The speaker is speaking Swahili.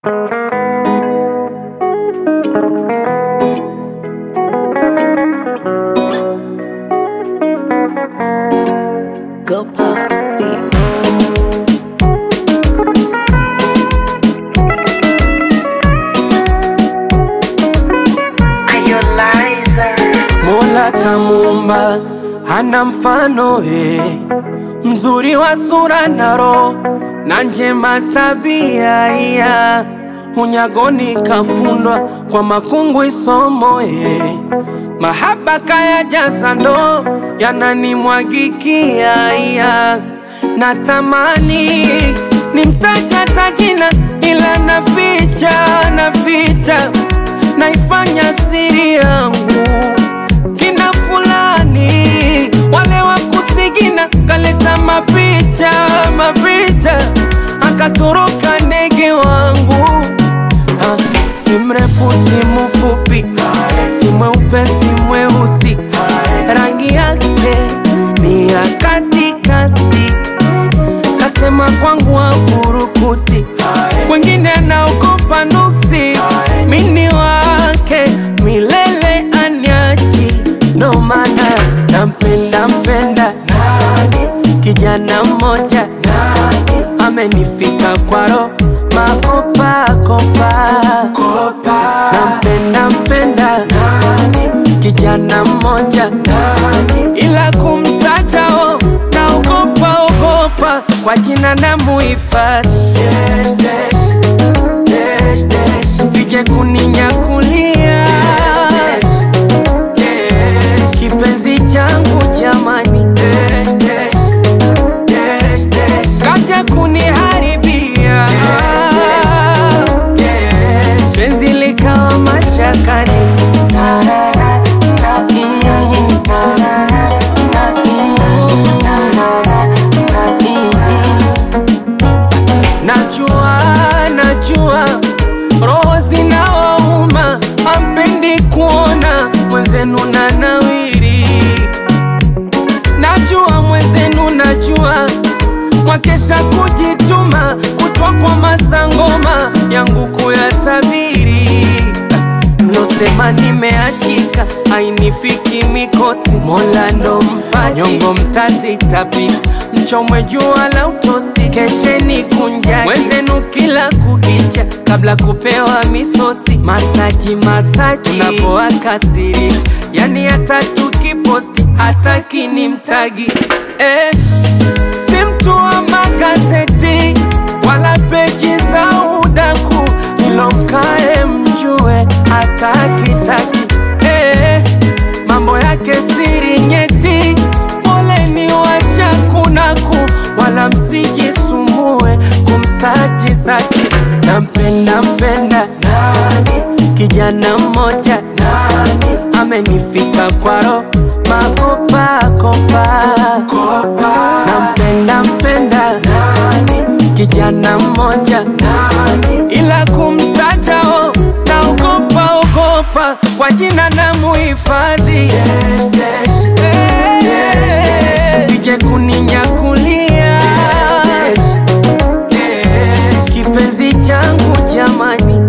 Go pop beat. Mola kamuumba hana mfano eh, mzuri wa sura na roho na njema tabia iya unyagoni kafundwa kwa makungu isomo eh, mahaba kaya jaza ndo yananimwagikia iya natamani nimtaja tajina ila naficha naficha naifanya siri yangu kina fulani wale wa kusigina kaleta mapicha mapicha akatoroka ndege wangu ha, si mrefu si mfupi si mweupe si mweusi rangi yake ni ya katikati kasema kwangu afurukuti kwengine anaogopa nuksi mini wake milele anyachi ndo maana nampenda mpenda kijana mmoja amenifika kwaro makopakopa nampenda mpenda kijana mmoja ila kumtajao naogopa ogopa kwa jina na muhifadhi sije kuninyakulia kipenzi changu jamani kaja kuniharibia penzi likawa mashakani Na, na, na, na, mm, na, na, na, na, mm, na, na, na, na, mm. Najua, najua roho zinawauma, hampendi kuona mwenzenu na nawiri. Najua mwenzenu, najua mwakesha kujituma, kutwa kwa masangoma yangu kuyatabiri. Mlosema nimeachika, ainifiki mikosi, Mola ndo mpaji, nyongo mtazitapika, mchomwe jua la utosi, kesheni kunjani mwenzenu kila kukicha, kabla kupewa misosi, masaji masaji, unapoakasirisha, yani hata tukiposti hataki ni mtagi eh, si mtu wa magazeti wala peji za udaku, ilo mkae mjue hatakitaki eh, mambo yake siri nyeti, poleni washakunaku, wala msijisumbue kumsaji saki. Nampenda mpenda nani, kijana mmoja nani, amenifika kwaro makopakopa nampenda mpenda nani, kijana mmoja nani, ila kumtajao naogopa ogopa kwa jina na muhifadhi Eh, sije kuninyakulia kipenzi changu jamani